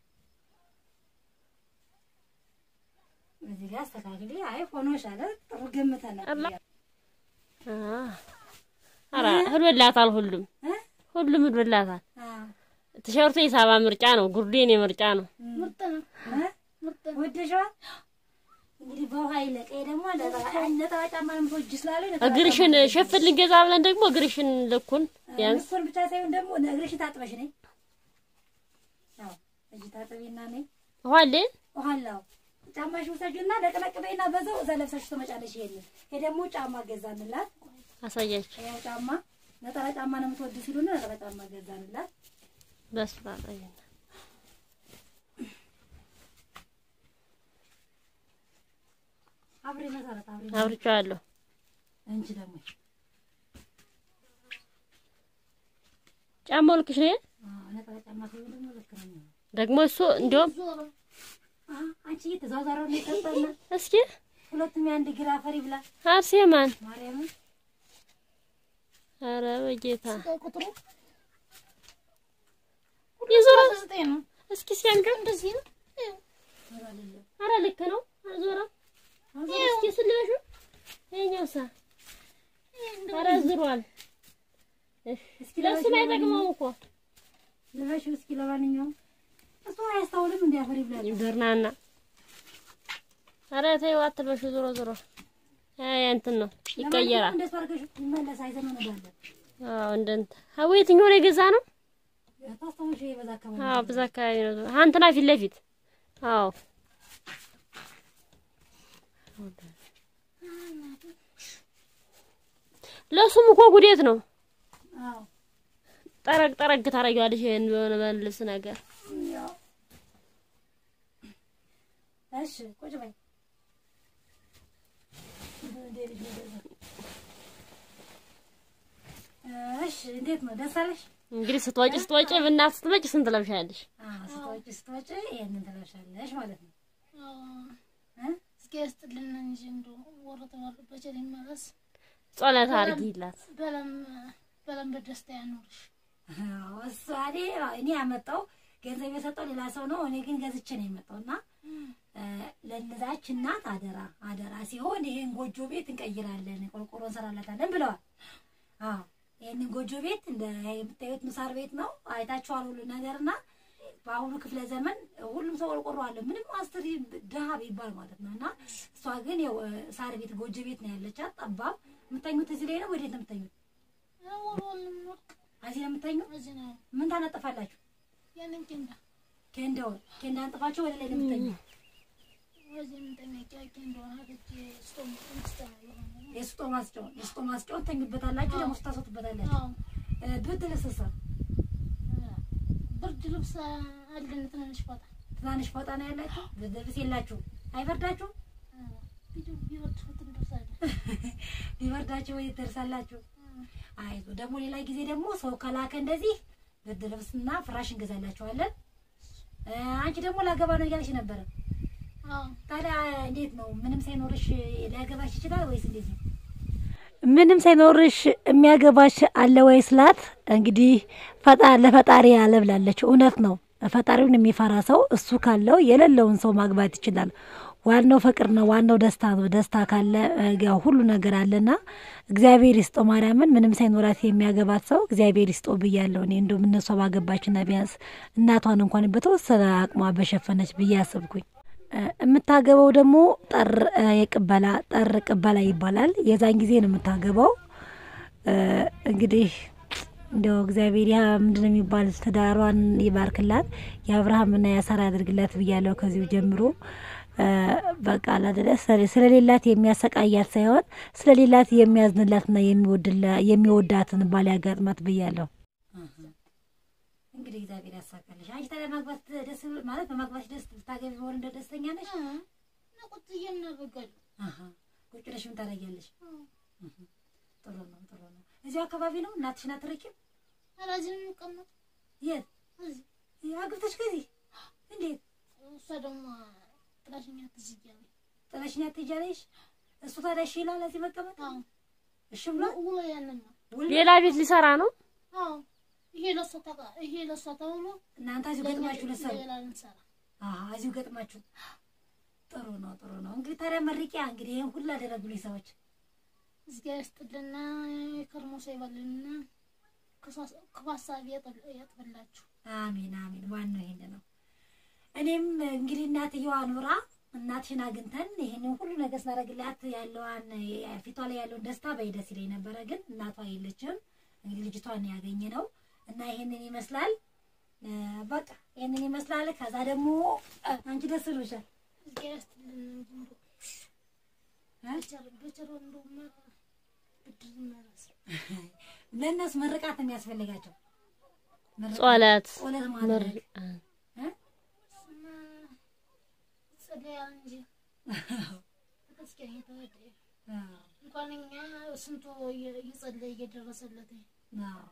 እዚህ ጋር አስተካክሊ። አይ ሆኖሻል፣ ጥሩ ገምተናል። አላ አ አራ ህልበላታል ሁሉም እ? ሁሉም ህልበላታል። አዎ ቲሸርቱ የሳባ ምርጫ ነው፣ ጉርዴ የኔ ምርጫ ነው። ምርጥ ነው። እ? ምርጥ ነው። ወደሽዋል። እንግዲህ በውሃ ይለቀ ደግሞ ነጠላ ነጠላ ጫማ ነው የምትወጂ ስላለኝ ነጠላ እግርሽን ጫማ ሸፍን ልንገዛ ብለን ደግሞ እግርሽን ልኩን ቢያንስ ልኩን ብቻ ሳይሆን ደግሞ እግርሽን ታጥበሽ ነኝ። አዎ እጅ ታጥቢና ነኝ ውሃ አለ ውሃላው ጫማሽ ውሰጂና ለቅለቅ በይና በዛው እዛ ለብሰሽ ትመጫለሽ። ይሄንን ይሄ ደግሞ ጫማ ገዛንላት። አሳያችሁ ያው ጫማ ነጠላ ጫማ ነው የምትወድ ሲሉን ነጠላ ጫማ ገዛንላት። በስመ አብ ወወልድ አብሬ መሰረት አብሬ አብርቼዋለሁ። እንጂ ደግሞ ጫማው ልክሽ ነው። አዎ ነጠላ ጫማ ሲሆን ደግሞ ልክ ነው የሚሆነው። ደግሞ እሱ እንዲያውም ዞሮ አሀ አንቺ እየተዟዟረ ነው የሰጠና እስኪ ሁለቱም የአንድ ግራ አፈሪ ብላ አርሴማን ማርያምን ኧረ በጌታ ስጠው ቁጥሩ የዞረ ዘጠኝ ነው። እስኪ ሲያምር እንደዚህ ነው። ኧረ ልክ ነው። አልዞረም። እስኪ ስልበሹ ይኸኛው ሳ ኧረ ዝሯል። እስኪ ለሱ ለበሽው አይጠቅመውም እኮ ልበሽው እስኪ ለማንኛውም እሱ አያስታውልም እንዲ አፈር ይብላል ድርናና ኧረ ተይው አትልበሹ። ዞሮ ዞሮ አይ እንትን ነው ይቀየራል። እንደሱ አድርገሽ ይመለስ አይዘመንባለን አዎ እንደ እንትን አዎ የትኛው ነው የገዛ ነው? ታስታውሽ የበዛ አካባቢ አዎ በዛ አካባቢ ነው። ዞሮ አንተና ፊት ለፊት አዎ ለሱም እኮ ጉዴት ነው። አዎ ጠረግ ጠረግ ታደርጊዋለሽ ይሄን በሆነ በልብስ ነገር ያው እሺ ቁጭ በይ እሺ እንዴት ነው ደስ አለሽ እንግዲህ ስትወጪ ስትወጪ ብናት ስትመጪ ስንት ለብሻለሽ? አዎ ስትወጪ ስትወጪ ይሄንን ትለብሻለሽ ማለት ነው እ እስኪ ያስጥልን እንጂ እንደው ወረተ ወረ በቸር ይመለስ ጸሎት አድርጊላት። በለም በለም በደስታ ያኖርሽ። አዎ እሷ እኔ እኔ ያመጣው ገንዘብ የሰጠው ሌላ ሰው ነው። እኔ ግን ገዝቼ ነው የመጣው እና ለነዛች እናት አደራ አደራ ሲሆን ይሄን ጎጆ ቤት እንቀይራለን፣ ቆርቆሮ እንሰራላታለን ብለዋል። አዎ ይህንን ጎጆ ቤት እንደ የምታዩት ምሳር ቤት ነው። አይታችኋል ሁሉ ነገር እና በአሁኑ ክፍለ ዘመን ሁሉም ሰው ቆርቆሮ አለ፣ ምንም አስትሪ ድሀ ቢባል ማለት ነው። እና እሷ ግን ያው ሳር ቤት ጎጆ ቤት ነው ያለቻት፣ ጠባብ። የምተኙት እዚህ ላይ ነው። ወዴት ነው የምተኙት? ወሮን ወርቅ እዚህ ነው የምተኙት። እዚህ ነው ምን ታነጥፋላችሁ? ያንን ኬንዳ ኬንዳውን ኬንዳ አንጥፋችሁ ወደ ላይ ነው የምተኙት። ወዚህ ምንጠነቂያ ኬንዳውን ሀገች ስቶም ምስተና የሆነ የስጦ ማስጫውን የስጦ ማስጫውን ተኙበታላችሁ፣ ደግሞ ስታስወጡበታላችሁ። አዎ እ ብርድ ልብስሳ ብርድ ልብስ አለን ትንንሽ ፎጣ ትናንሽ ፎጣ ነው ያላችሁ። ብርድ ልብስ የላችሁ። አይበርዳችሁ? ቢወድ ትንደርሳለን ቢበርዳችሁ ወይ ትደርሳላችሁ። አይዞ ደግሞ ሌላ ጊዜ ደግሞ ሰው ከላከ እንደዚህ ብርድ ልብስና ፍራሽ እንገዛላችኋለን። እ አንቺ ደግሞ ላገባ ነው እያለች ነበረ። አዎ ታዲያ እንዴት ነው? ምንም ሳይኖርሽ ሊያገባሽ ይችላል ወይስ እንዴት ነው? ምንም ሳይኖርሽ የሚያገባሽ አለ ወይ ስላት፣ እንግዲህ ፈጣ ለፈጣሪ ያለ ብላለች። እውነት ነው። ፈጣሪውን የሚፈራ ሰው እሱ ካለው የሌለውን ሰው ማግባት ይችላል። ዋናው ፍቅር ነው። ዋናው ደስታ ነው። ደስታ ካለ እ ያው ሁሉ ነገር አለና እግዚአብሔር ይስጦ ማርያምን ምንም ሳይኖራት የሚያገባት ሰው እግዚአብሔር ይስጦ ብያለሁ። እኔ እንደውም እነሷ ባገባችና ቢያንስ እናቷን እንኳን በተወሰነ አቅሟ በሸፈነች ብዬ አስብኩኝ። እ የምታገበው ደግሞ ጠር እ የቅበላ ጠር ቅበላ ይባላል። የዛን ጊዜ ነው የምታገበው። እ እንግዲህ እንደው እግዚአብሔር ያ ምንድን ነው የሚባል ትዳሯን ይባርክላት፣ የአብርሃምና የሳራ ያድርግላት ብያለሁ ከዚሁ ጀምሮ እ በቃ አላደለ ስለሌላት የሚያሰቃያት ሳይሆን ስለሌላት የሚያዝንላትና የሚወድላ- የሚወዳትን ባል ያጋጥማት ብያለሁ። እንግዲህ እግዚአብሔር ያሳካልሽ። አንቺ ታዲያ ማግባት ደስ ማለት በማግባት ደስ ልታገቢ በሆን እንደ ደስተኛ ነሽ? ነቁጥ እየምናደርጋለን አሀ ቁጭ ብለሽ ምን ታደርጊያለሽ? እህ፣ ጥሩ ነው ጥሩ ነው። እዚሁ አካባቢ ነው እናትሽን አትርቂም? አራዚህ ነው የሚቀመጥ የት እዚህ አግብተሽ ከዚህ እንዴት እሷ ደግሞ ጥላሽኛ ትዝ እያለኝ ጥለሽኝ አትሄጃለሽ? እሱ ታዲያ እሺ ይላል እዚህ መቀመጥ? አዎ እሺ ብሏል? ውሎ ያንን ነው ውል ሌላ ቤት ሊሰራ ነው። አዎ ይሄ ለሷ ተቃ ይሄ ለሷ ተብሎ እናንተ እዚሁ ገጥማችሁ ልትሰሩ? ሌላ እንሰራ አሀ እዚሁ ገጥማችሁ። ጥሩ ነው ጥሩ ነው። እንግዲህ ታዲያ መርቂያ እንግዲህ ይሄን ሁሉ አደረጉልኝ ሰዎች እግዚአብሔር ይስጥልና የከርሞ ሰው ይበልልና ክፉ ሀሳብ ያጥብላችሁ። አሜን አሜን። ዋናው ይሄን ነው። እኔም እንግዲህ እናትየዋ ኑራ እናትሽን አግኝተን ይሄንን ሁሉ ነገር ስናደርግላት ያለዋን ፊቷ ላይ ያለውን ደስታ በይደስ ይለኝ ነበረ፣ ግን እናቷ የለችም። እንግዲህ ልጅቷን ያገኘ ነው እና ይሄንን ይመስላል። እ በቃ ይሄንን ይመስላል። ከዛ ደግሞ እ አንቺ ደስ ብሎሻል። እግዚአብሔር ይስጥልን እንጂ እንደው በቸር በቸር እንደው መ- ብድር መለስ ለእነሱ ምርቃት ነው የሚያስፈልጋቸው። ምርቃት፣ ጸሎት ጸሎት ማድረግ እ? ጸለያ እንጂ ተመስገን የተወደደ አዎ፣ እንኳን እኛ ስንቱ እየ- እየጸለየ እየደረሰለት አዎ።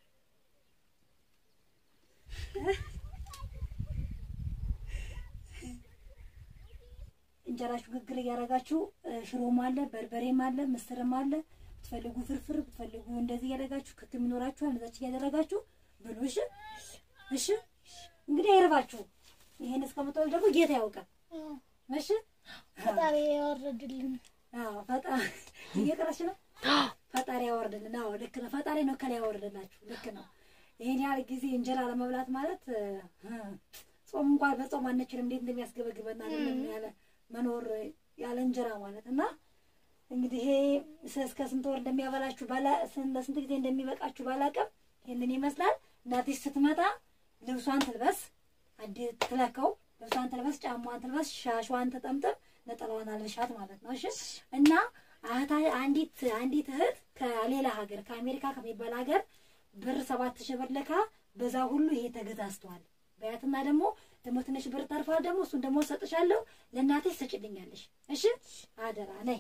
እንጀራችሁ ግግር እያደረጋችሁ እ፣ ሽሮም አለ፣ በርበሬም አለ፣ ምስርም አለ። ብትፈልጉ ፍርፍር ብትፈልጉ እንደዚህ እያደረጋችሁ ክክ ይኖራችኋል። እንደዛች እያደረጋችሁ ብሉ። እሺ እሺ። እንግዲህ አይርባችሁ። ይሄን እስከምትወል ደግሞ ጌታ ያውቃል። እሺ ፈጣሪ ያወረድልን አዎ። ፈጣ እየቀረች ነው። ፈጣ ፈጣሪ ያወርድልን። አዎ ልክ ነው። ፈጣሪ ነው ከላይ ያወርድላችሁ። ልክ ነው። ይሄን ያህል ጊዜ እንጀራ ለመብላት ማለት እ፣ ጾም እንኳን በጾም አንችልም። እንዴት እንደሚያስገበግበና አይደለም ያለ መኖር ያለ እንጀራ ማለት እና እንግዲህ ይሄ ስ- እስከ ስንት ወር እንደሚያበላችሁ ባላ ስን- ለስንት ጊዜ እንደሚበቃችሁ ባላቅም ይህንን ይመስላል። እናትሽ ስትመጣ ልብሷን ትልበስ፣ አዲ ትለከው፣ ልብሷን ትልበስ፣ ጫሟን ትልበስ፣ ሻሿን ትጠምጥም፣ ነጠላዋን አልብሻት ማለት ነው። እሺ እና አህታ አንዲት አንዲት እህት ከሌላ ሀገር ከአሜሪካ ከሚባል ሀገር ብር ሰባት ሺህ ብር ልካ በዛ ሁሉ ይሄ ተገዛዝቷል በያትና ደግሞ ደግሞ ትንሽ ብር ተርፏል። ደግሞ እሱን ደግሞ ሰጥሻለሁ ለእናትሽ ሰጭልኛለሽ። እሺ አደራ ነይ።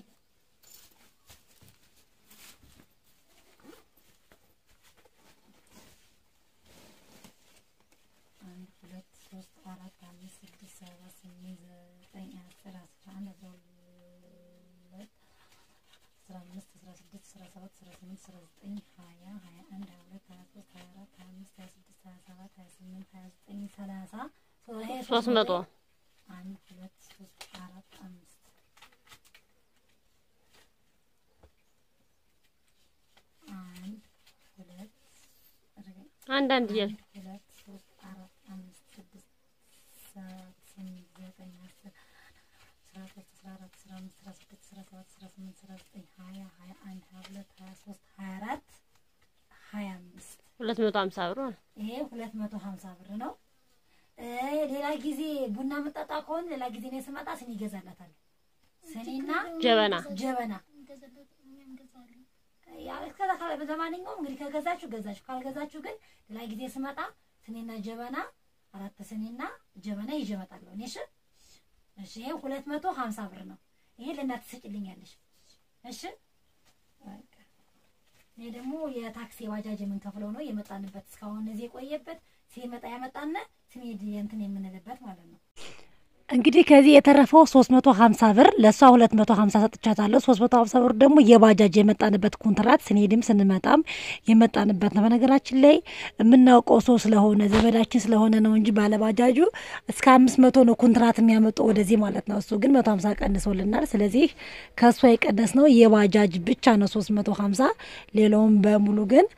አንድ ሁለት ሶስት አራት አምስት ስድስት ሰባት ስምንት ዘጠኝ አስር አስራ አንድ አስራ ሁለት አስራ አምስት አስራ ስድስት አስራ ሰባት አስራ ስምንት አስራ ዘጠኝ ሀያ ሀያ አንድ ሀያ ሁለት ሀያ ሶስት ሀያ አራት ሀያ አምስት ሀያ ስድስት ሀያ ሰባት ሀያ ስምንት ሀያ ዘጠኝ ሰላሳ ሶስት መቶ አንድ ሁለት ሶስት አራት አምስት አንድ ሁለት አንድ አንድ እያልሽ ሁለት ሶስት አራት አምስት ስድስት ሰባት ስምንት ዘጠኝ አስር አስራ ሶስት አስራ አራት አስራ አምስት አስራ ስድስት አስራ ሰባት አስራ ስምንት አስራ ዘጠኝ ሀያ ሀያ አንድ ሀያ ሁለት ሀያ ሶስት ሀያ አራት ሀያ አምስት ሁለት መቶ ሀምሳ ብር ሆነ። ይሄ ሁለት መቶ ሀምሳ ብር ነው። እ ሌላ ጊዜ ቡና መጠጣ ከሆነ ሌላ ጊዜ እኔ ስመጣ ስኒ ይገዛላታል። ስኒና ጀበና ጀበና እንገዛለን፣ እኛ እንገዛለን። ያው እስከዛ ካለ ለማንኛውም እንግዲህ ከገዛችሁ ገዛችሁ፣ ካልገዛችሁ ግን ሌላ ጊዜ ስመጣ ስኒና ጀበና አራት ስኒና ጀበና ይዤ እመጣለሁ። እኔ እሺ፣ እሺ። ይሄ ሁለት መቶ ሀምሳ ብር ነው። ይሄ ለእናት ትሰጭልኛለሽ። እሺ፣ በቃ ይሄ ደግሞ የታክሲ ባጃጅ የምንከፍለው ነው። የመጣንበት እስካሁን እዚህ የቆየበት ሲመጣ ያመጣነ ስንሄድ እንትን የምንልበት ማለት ነው። እንግዲህ ከዚህ የተረፈው 350 ብር ለእሷ 250 ሰጥቻታለሁ። 350 ብር ደግሞ የባጃጅ የመጣንበት ኮንትራት ስንሄድም ስንመጣም የመጣንበት ነው። በነገራችን ላይ የምናውቀው ሰው ስለሆነ ዘመዳችን ስለሆነ ነው እንጂ ባለባጃጁ እስከ 500 ነው ኮንትራት የሚያመጡ ወደዚህ ማለት ነው። እሱ ግን 150 ቀንሶልናል። ስለዚህ ከእሷ የቀነስ ነው የባጃጅ ብቻ ነው 350። ሌላውን በሙሉ ግን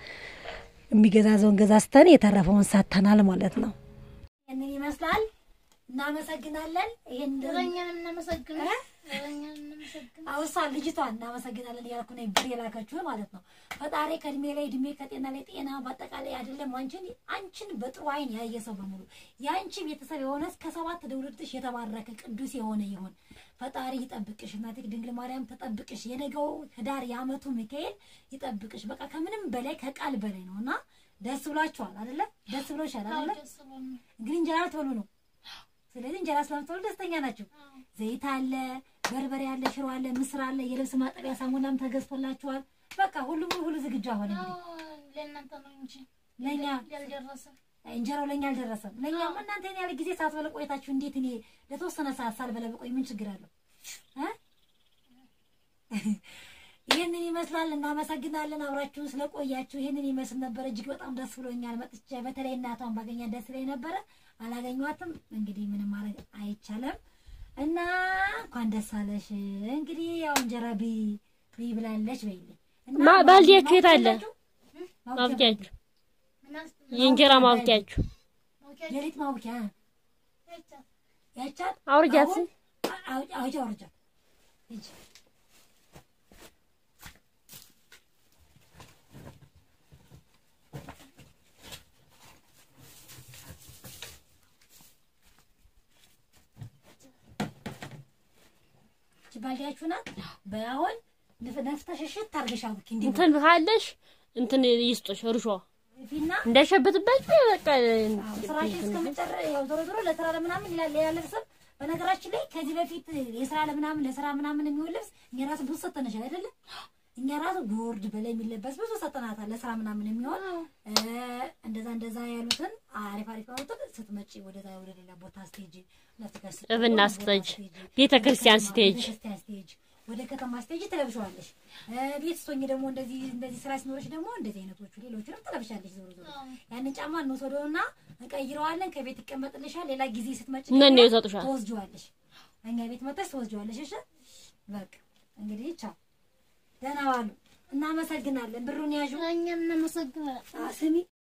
የሚገዛዘውን ገዛዝተን የተረፈውን ሰጥተናል ማለት ነው። ይህንን ይመስላል። እናመሰግናለን። ይሄን እረኛን እናመሰግናለን። እረኛን እናመሰግናለን። አውሳ ልጅቷን እናመሰግናለን እያልኩ ነው ብር የላከችው ማለት ነው። ፈጣሪ ከእድሜ ላይ እድሜ ከጤና ላይ ጤና በአጠቃላይ አይደለም አንቺን አንቺን በጥሩ አይን ያየ ሰው በሙሉ የአንቺ ቤተሰብ የሆነ እስከ ሰባት ትውልድሽ የተባረከ ቅዱስ የሆነ ይሁን። ፈጣሪ ይጠብቅሽ። እናቴ ድንግል ማርያም ተጠብቅሽ። የነገው ህዳር የአመቱ ሚካኤል ይጠብቅሽ። በቃ ከምንም በላይ ከቃል በላይ ነው እና ደስ ብሏችኋል አይደለ? ደስ ብሎሻል አይደለ? ደስ ብሎን ነው። እንግዲህ እንጀራ ልትበሉ ነው። ስለዚህ እንጀራ ስለምትበሉ ደስተኛ ናቸው። ዘይት አለ፣ በርበሬ አለ፣ ሽሮ አለ፣ ምስር አለ፣ የልብስ ማጠቢያ ሳሙናም ተገዝቶላችኋል። በቃ ሁሉም ሁሉ ዝግጁ አሁን እንግዲህ አዎ፣ ለእናንተ ነው እንጂ ለእኛ ያልደረሰ እንጀራው ለእኛ አልደረሰም። ለእኛማ እናንተ እኔ ያለ ጊዜ ሳትበለ ቆይታችሁ እንዴት እኔ ለተወሰነ ሰዓት ሳልበለ በቆይ ምን ችግር አለው እ? ይህንን ይመስላል። እናመሰግናለን አብራችሁን ስለቆያችሁ። ይህንን ይመስል ነበረ። እጅግ በጣም ደስ ብሎኛል መጥቼ። በተለይ እናቷን ባገኛት ደስ ላይ ነበረ። አላገኟትም። እንግዲህ ምንም ማድረግ አይቻልም እና እንኳን ደስ አለሽ። እንግዲህ ያው እንጀራ ቢ ቢ ብላለች በይልኝ እና ማ- ባልዲያችሁ የት አለ? ማውቂያ ማብቂያችሁ ምናስ የእንጀራ ማብቂያችሁ ማውቂያ የሊጥ ማውቂያ አይቻት ያቻት አውርጃት። አሁን አው- አውጪ አውርጃት ሂጂ ይቺ ባልዲያችሁ ናት። በአሁን ንፍ- ነፍተሽ እሽት አድርገሽ አቡኪ እንዲህ እንትን ካለሽ እንትን ይስጦሽ እርሾ ፊና እንዳይሸብትባችሁ በቃ ስራሽን እስከመጨረ ያው ዞሮ ዞሮ ለስራ ለምናምን ሌላ ሌላ ልብስም በነገራችን ላይ ከዚህ በፊት የስራ ለምናምን ለስራ ምናምን የሚሆን ልብስ እኛ ራሱ ብዙ ሰጠነሻል አይደለም? እኛ ራሱ ቦርድ በላይ የሚለበስ ብዙ ሰጠናታል ለስራ ምናምን የሚሆን እ፣ እንደዛ እንደዛ ያሉትን አሪፍ አሪፍ ያሉትን ስትመጪ ወደዛ ወደ ሌላ ቦታ ስቴጅ ለፍተሽ ስትሄጂ፣ እብና ቦታ ስትሄጂ፣ ስትሄጂ፣ ቤተ ክርስቲያን ወደ ከተማ- ስትሄጂ። ቤተ ክርስቲያን ስትሄጂ፣ ወደ ከተማ ስትሄጂ ትለብሸዋለሽ። እ፣ ቤት ስትሆኚ ደግሞ እንደዚህ እንደዚህ ስራ ሲኖርሽ ደግሞ እንደዚህ አይነቶቹ ሌሎቹንም ትለብሻለሽ። ዞሮ ዞሮ ያንን ጫማ እንወስደውና እንቀይረዋለን። ከቤት ይቀመጥልሻል። ሌላ ጊዜ ስትመጪ እነኔ ደግሞ ይሰጡሻል። ትወስጂዋለሽ። እኛ ቤት መጥተሽ ትወስጂዋለሽ። እሺ በቃ እንግዲህ ቻው፣ ደህና ዋሉ። እናመሰግናለን። ብሩን ያዡ። እኛም እናመሰግናለን። አ፣ ስሚ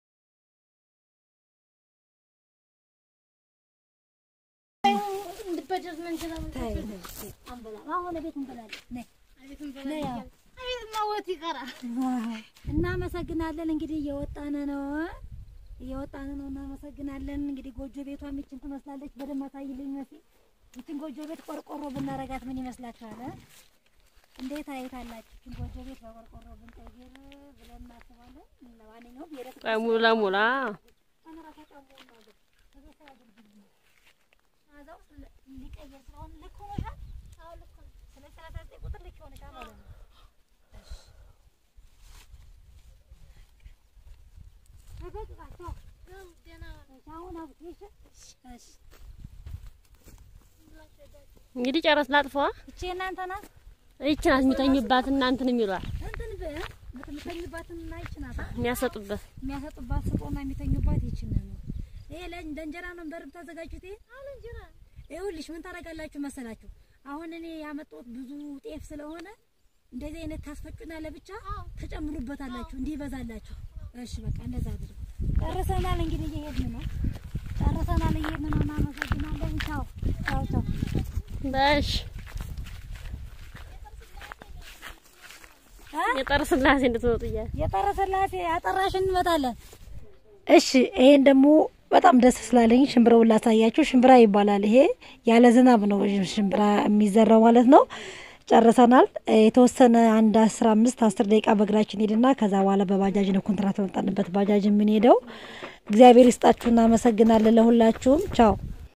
እንድበደር ምን እንችላለን? ታይ አንበላም። አሁን ቤት እንበላለን። ነይ አቤት እንበላለን። አቤት ማወት ይቀራል። እናመሰግናለን። እንግዲህ እየወጣን ነው እየወጣን ነው። እናመሰግናለን። እንግዲህ ጎጆ ቤቷ ይችን ትመስላለች። በደንብ አሳይልኝ መሲ። ይችን ጎጆ ቤት ቆርቆሮ ብናረጋት ምን ይመስላችኋል? እ? እንዴት አይታላችሁ? ይችን ጎጆ ቤት በቆርቆሮ ብንቀይር ብለን እናስባለን። ለማንኛውም የዕለት ቆይ ሙላ ሙላ አዛው ሊቀየር ስለሆነ ልክ ሆኖሻል። አዎ ልክ ነው። ስለዚህ ሰላሳ ዘጠኝ ቁጥር ልክ ሆኖሻል ማለት ነው። ተበቃቸው ደህና አሁን አብሽ እሺ እንግዲህ ጨረስ ላጥፈዋ። እቺ እናንተ ናት ይች ናት የሚተኙባት እናንትን የሚሏል እንትን በምትተኙባትን እና ይች ናት አ? የሚያሰጡበት የሚያሰጡባት ስጦና የሚተኙባት ይችን ነው። ይሄ ለ- ለእንጀራ ነው በርብ ታዘጋጁት። ይሄ አሁን እንጀራ ይኸውልሽ ምን ታደርጋላችሁ መሰላችሁ? አሁን እኔ ያመጣሁት ብዙ ጤፍ ስለሆነ እንደዚህ አይነት ታስፈጩና ለብቻ ተጨምሩበታላችሁ እንዲበዛላችሁ። እሺ በቃ እንደዛ አድርጉ። ጨርሰናል። እንግዲህ እየሄድን ነው። ጨርሰናል፣ እየሄድን ነው። እናመሰግናለን። ቻው ቻው ቻው። በሽ የጠር ስላሴ እንድትወጡ እያለ የጠረ ስላሴ አጠራሽ እንመጣለን። እሺ ይሄን ደግሞ በጣም ደስ ስላለኝ ሽምብራውን ላሳያችሁ። ሽምብራ ይባላል። ይሄ ያለ ዝናብ ነው ሽምብራ የሚዘራው ማለት ነው። ጨርሰናል። የተወሰነ አንድ አስራ አምስት አስር ደቂቃ በእግራችን ሄድና ከዛ በኋላ በባጃጅ ነው ኮንትራት በመጣንበት ባጃጅ የምንሄደው። እግዚአብሔር ይስጣችሁ። እናመሰግናለን ለሁላችሁም። ቻው